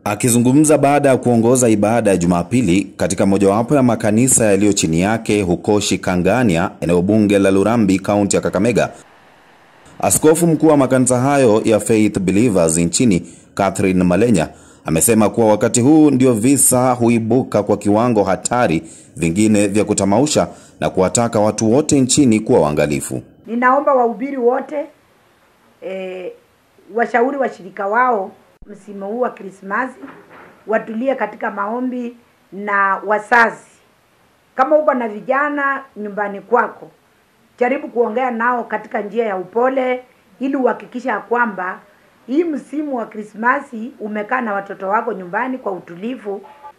Akizungumza baada ya kuongoza ibada ya Jumapili katika mojawapo ya makanisa yaliyo chini yake huko Shikangania, eneo bunge la Lurambi, kaunti ya Kakamega, askofu mkuu wa makanisa hayo ya Faith Believers nchini Catherine Malenya amesema kuwa wakati huu ndio visa huibuka kwa kiwango hatari vingine vya kutamausha na kuwataka watu wote nchini kuwa waangalifu. Ninaomba wahubiri wote e, washauri washirika wao msimu huu wa Krismasi watulie katika maombi na wazazi. Kama uko na vijana nyumbani kwako, jaribu kuongea nao katika njia ya upole, ili uhakikisha ya kwamba hii msimu wa Krismasi umekaa na watoto wako nyumbani kwa utulivu.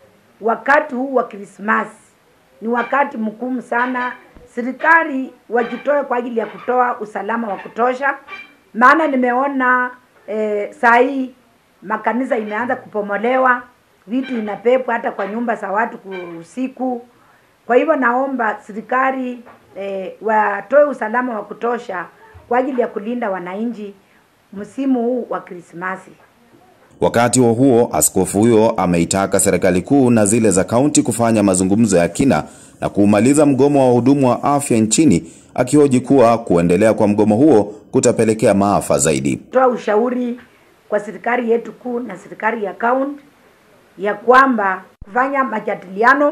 Wakati huu wa Krismasi ni wakati mgumu sana. Serikali wajitoe kwa ajili ya kutoa usalama wa kutosha, maana nimeona e, saa hii makanisa imeanza kupomolewa, vitu inapepwa hata kwa nyumba za watu usiku. Kwa hivyo naomba serikali e, watoe usalama wa kutosha kwa ajili ya kulinda wananchi msimu huu wa Krismasi. Wakati huo huo, askofu huyo ameitaka serikali kuu na zile za kaunti kufanya mazungumzo ya kina na kuumaliza mgomo wa wahudumu wa afya nchini, akihoji kuwa kuendelea kwa mgomo huo kutapelekea maafa zaidi. Toa ushauri kwa serikali yetu kuu na serikali ya kaunti ya kwamba kufanya majadiliano,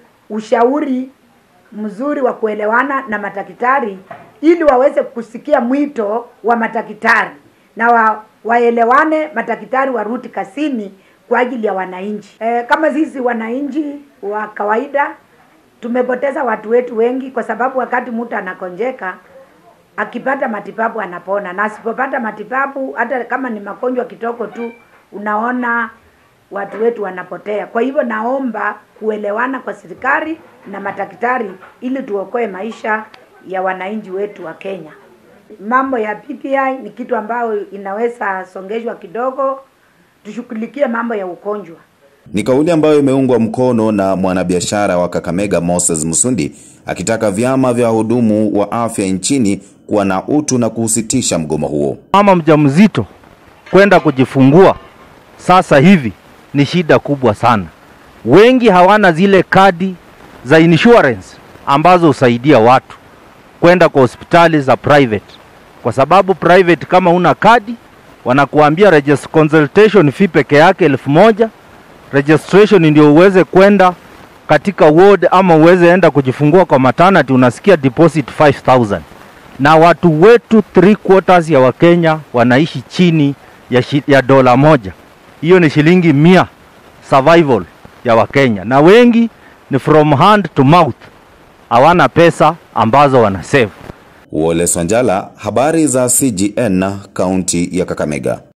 ushauri mzuri wa kuelewana na madaktari ili waweze kusikia mwito wa madaktari na wa, waelewane, madaktari warudi kazini kwa ajili ya wananchi. E, kama sisi wananchi wa kawaida tumepoteza watu wetu wengi, kwa sababu wakati mtu anakonjeka akipata matibabu anapona, na asipopata matibabu, hata kama ni magonjwa kitoko tu, unaona watu wetu wanapotea. Kwa hivyo naomba kuelewana kwa serikali na madaktari ili tuokoe maisha ya wananchi wetu wa Kenya. Mambo ya PPI ni kitu ambayo inaweza songeshwa kidogo, tushughulikie mambo ya ugonjwa. Ni kauli ambayo imeungwa mkono na mwanabiashara wa Kakamega Moses Musundi akitaka vyama vya wahudumu wa afya nchini kuwa na utu na kuhusitisha mgomo huo. Mama mjamzito kwenda kujifungua sasa hivi ni shida kubwa sana. Wengi hawana zile kadi za insurance ambazo husaidia watu kwenda kwa hospitali za private, kwa sababu private kama una kadi wanakuambia regist consultation fee peke yake elfu moja registration ndio uweze kwenda katika ward ama uweze enda kujifungua kwa maternity, unasikia deposit 5000 na watu wetu three quarters ya Wakenya wanaishi chini ya, shi, ya dola moja. Hiyo ni shilingi mia survival ya Wakenya, na wengi ni from hand to mouth, hawana pesa ambazo wana save. Wole Swanjala, habari za CGN, kaunti ya Kakamega.